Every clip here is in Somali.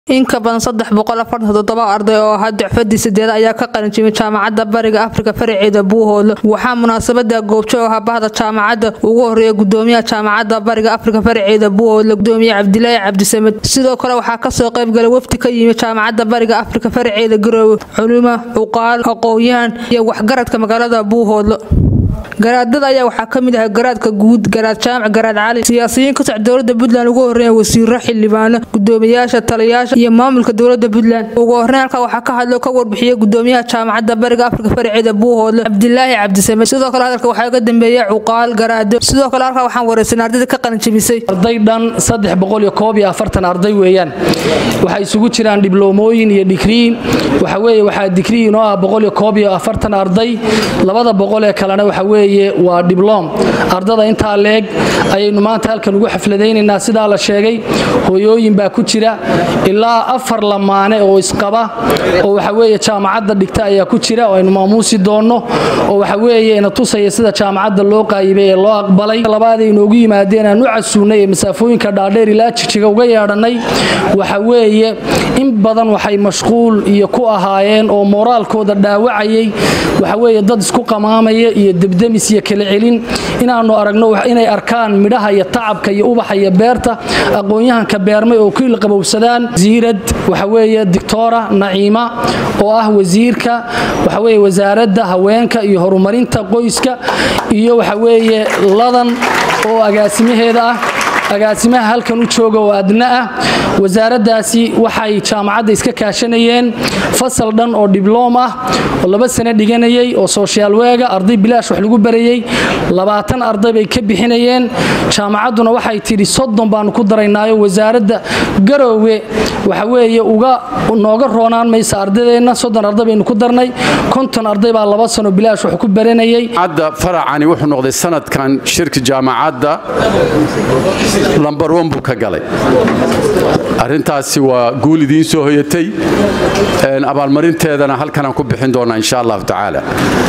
in ka badan saddex boqol afartan toddoba arday oo ahaa dicfadii sideed ayaa ka qalinjimay jaamacadda bariga afrika faraceeda buuhoodle waxaa munaasabada goobjoog ah bahda jaamacadda ugu horeeya gudoomiyaha jaamacadda bariga afrika faraceeda buuhoodle gudoomiye cabdilaahi cabdisamed sidoo kale waxaa kasoo qaybgalay wafdi ka yimi jaamacadda bariga afrika faraceeda garoowe culimo cuqaal aqoon-yahan iyo waxgaradka magaalada buuhoodle garaadada ayaa waxaa ka mid ahaa garaadka guud garaad jaamac garaad cali siyaasiyiin ka soc dowlada puntland ugu horeeya wasiiro xildhibaano gudoomiyaasha taliyayaasha iyo maamulka dowlada puntland ugu horeyn halkaa waxaa ka hadlo ka warbixiyay gudoomiyaha jaamacadda bariga afrika faraceeda buuhoodle cabdilaahi cabdisamed sidoo kale hadalka waxaa ga dambeeyay cuqaal garaado sidoo kale halkaa waxaan wareysanay ardayda ka qalinjabisay arday dhan saddex boqol iyo koob iyo afartan arday weeyaan waxay isugu jiraan dibloomooyin iyo digriin waxa weeye waxaa digriin oo ah boqol iyo koob iyo afartan arday labada boqol ee kalena waxa weeye waa dibloom ardada intaa leeg ayaynu maanta halkan ugu xafladaynaynaa sidaa la sheegay hooyooyin baa ku jira ilaa afar lamaane oo isqaba oo waxa weeye jaamacadda dhigta ayaa ku jira oo aynu maamuusi doonno oo waxa weeye ina tusaya sida jaamacadda loo qaayibay ee loo aqbalay labaad ay inoogu yimaadeen aan u casuunay ee masaafooyinka dhaadheer ilaa jijiga uga yeedhannay waxa weeye in badan waxay mashquul iyo ku ahaayeen oo moraalkooda dhaawacayay waxa weeye dad isku qamaamaya iyo debdemis iyo kala celin inaannu aragno inay arkaan midhaha iyo tacabka iyo ubaxa iyo beerta aqoon-yahanka beermay oo ku ilqabowsadaan wasiirad waxa weeye dictora naciima oo ah wasiirka waxa weeye wasaaradda haweenka iyo horumarinta qoyska iyo waxa weeye ladan oo agaasimaheeda ah agaasimaha halkan u jooga oo adna ah wasaaraddaasi waxay jaamacadda iska kaashanayeen fasal dhan oo dibloom ah oo laba sano dhiganayay oo sooshaal weega arday bilaash wax lagu barayey labaatan arday bay ka bixinayeen jaamacadduna waxay tidhi soddon baanu ku daraynaayo wasaaradda garoowe waxa weeye uga nooga roonaan maysa ardadeenna soddon arday baynu ku darnay konton arday baa laba sano bilaash wax ku baranayay hadda faracani wuxuu noqday sanadkan shirka jaamacadda lambar wan buu ka galay arrintaasi waa guul idiin soo hoyatay abaalmarinteedana halkanaan ku bixin doonaa insha allahu tacaala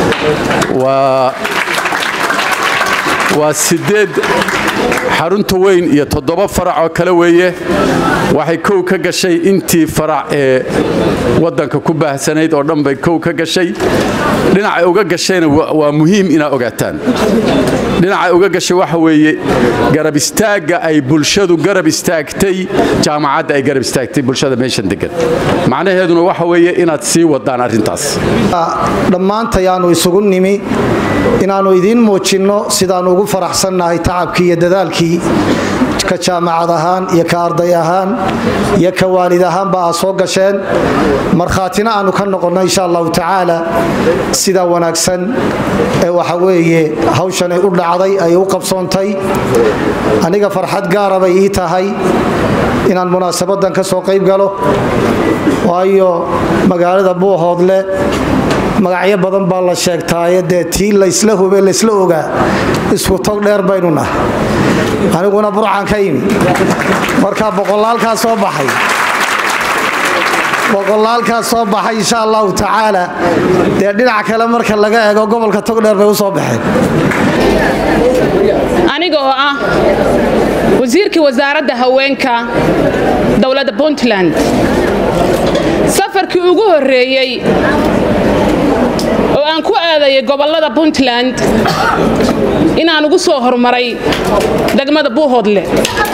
waa sideed xarunta weyn iyo toddoba farac oo kale weeye waxay kow ka gashay intii farac ee waddanka ku baahsanayd oo dhan bay kow ka gashay dhinacay uga gashayna waa muhiim inaad ogaataan dhinacay uga gashay waxa weeye garab istaagga ay bulshadu garab istaagtay jaamacadda ay garab istaagtay bulshada meeshan degan macnaheeduna waxa weeye inaad sii wadaan arrintaas dhammaantayaannu isugu nimi inaannu idiin muujinno sidaannu ugu faraxsannahay tacabkii iyo dadaalkii ka jaamacad ahaan iyo ka arday ahaan iyo ka waalid ahaanba aad soo gasheen markhaatina aannu ka noqonno insha allahu tacaala sidaa wanaagsan ee waxa weeye hawshanay u dhacday ay u qabsoontay aniga farxad gaara bay ii tahay inaan munaasabadan ka soo qayb galo waayo magaalada buuhoodle magacyo badan baa la sheegtaaye dee tii laysla hube laysla ogaa isku tog dheer baynu nahay aniguna burcan ka yimi markaa boqolaalkaa soo baxay boqolaalkaa soo baxay insha allahu tacaala dee dhinac kale marka laga eego gobolka togdheer bay u soo baxeen aniga oo ah wasiirkii wasaaradda haweenka dowladda puntland safarkii ugu horreeyey oo aan ku aadayay gobollada puntland inaan ugu soo horumaray degmada buuhoodle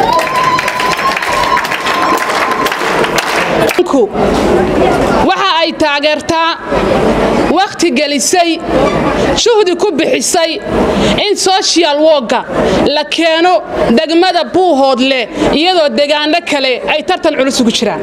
waxa ay taageertaa wakhti gelisay shuhdi ku bixisay in sochial wogga la keeno degmada buuhoodle iyadoo degaano kale ay tartan culus ugu jiraan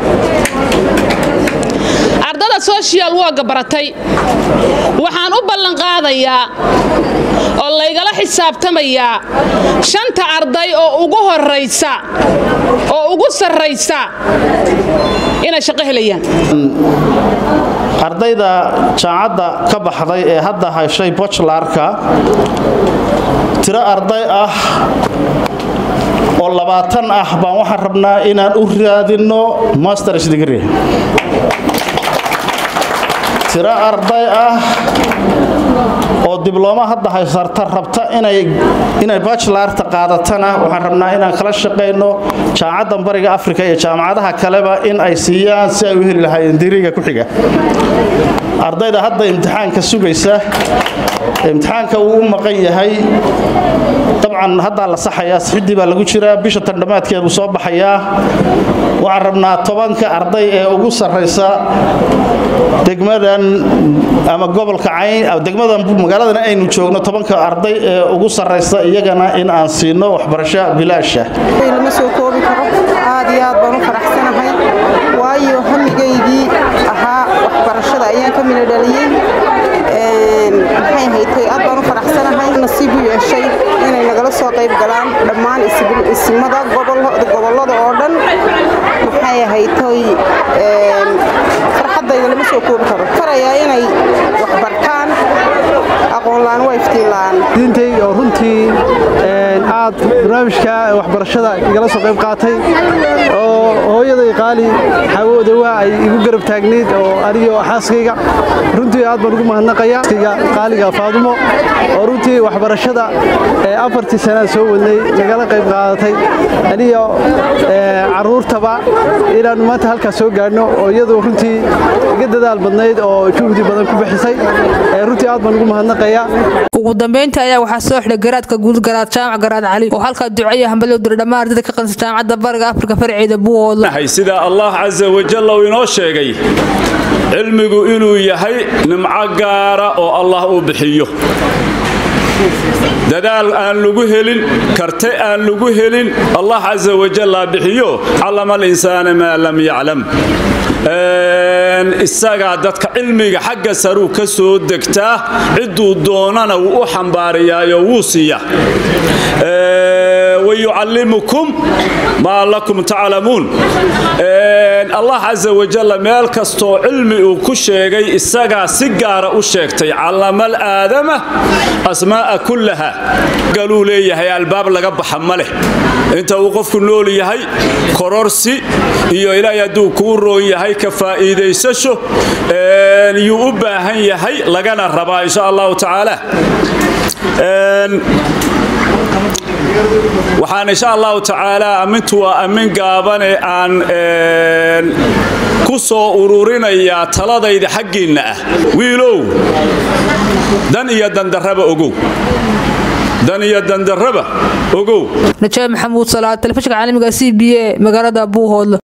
ardada sochial wogga baratay waxaan u ballanqaadayaa oo laygala xisaabtamayaa shanta arday oo ugu horaysa oo ugu sarraysa inay shaqo helayaan ardayda jaamacadda ka baxday ee hadda heshay bochlarka tiro arday ah oo labaatan ah baan waxaan rabnaa inaan u raadinno masters degree tiro arday ah oo diblooma hadda haysarta rabta inay bachelarta qaadatana waxaan rabnaa inaan kala shaqayno jaamacadda bariga afrika iyo jaamacadaha kaleba in ay siiyaan si ay u heli lahaayeen diriga ku xiga ardayda hadda imtixaanka sugaysa imtixaanka uu u maqan yahay dabcan haddaa la saxayaa sixidii baa lagu jiraa bisha tandhamaadkeedu soo baxayaa waxaan rabnaa tobanka arday ee ugu sarraysa degmadan ama gobolka cayn degmadan magaaladan aynu joogno tobanka arday ee ugu sarraysa iyagana in aan siino waxbarasho bilaasha lama soo koobi karo aad iyo aad baan u faraxsanahay waayo hamigaydii ahaa waxbarashada ayaan ka mina dhaliyey maxay haytay aad baan u faraxsanahay nasiib u yeeshay inay nagala soo qayb galaan dhammaan isimada gobollada oo dhan maxay haytay farxaddayda lama soo koobi karo farayaa inay waxbartaan aqoonlaan waa iftiinlaan diintay oo runtii aad barnaamijka waxbarashada igala soo qayb qaatay oo hooyaday qaali xawooda waa ay igu garab taagnayd oo anigoo xaaskayga runtii aad baan ugu mahadnaqaya qaaliga faadumo oo runtii waxbarashada afartii sanaa soo wadnay nagala qayb qaadatay aniga caruurtaba inaannu maanta halkaas soo gaadhno oo iyadu runtii iga dadaal badnayd oo juhdi badan ku bixisay runtii aad baan ugu mahadnaqaya ugu dambeyntii ayaa waxaa soo xidhay garaadka guud garaad jaamac garaad cali oo halkaa duceeya hambaliyo diray dhammaan ardayda ka qansa jaamacadda bariga afrika farceeda buuhoodla sida allah casa wajalla uu inoo sheegay cilmigu inuu yahay nimco gaara oo allah uu bixiyo dadaal aan lagu helin karte aan lagu helin allah casa wajalla bixiyo callama alinsaana maa lam yaclam isagaa dadka cilmiga xagga saruu ka soo degtaa cidduu doonana wuu u xambaariyaayo wuu siiya wayucallimukum maa lakum taclamuun allah casa wajalla meel kastoo cilmi uu ku sheegay isagaa si gaara u sheegtay callama alaadama asmaa'a kullaha galuu leeyahay albaab laga baxa ma leh inta uu qofku nool yahay kororsi iyo ilaahay hadduu kuu roon yahay ka faa'iidaysasho yuu u baahan yahay lagana rabaa insha allahu tacaala waxaan insha allahu tacaala ammintu waa ammin gaabane aan ku soo ururinayaa taladayda xaggiinna ah wiilow dan iyo dandarraba ogow dan iyo dandarraba ogow najaab maxamuud salaad telefishinka caalamiga c b a magaalada buuhoodle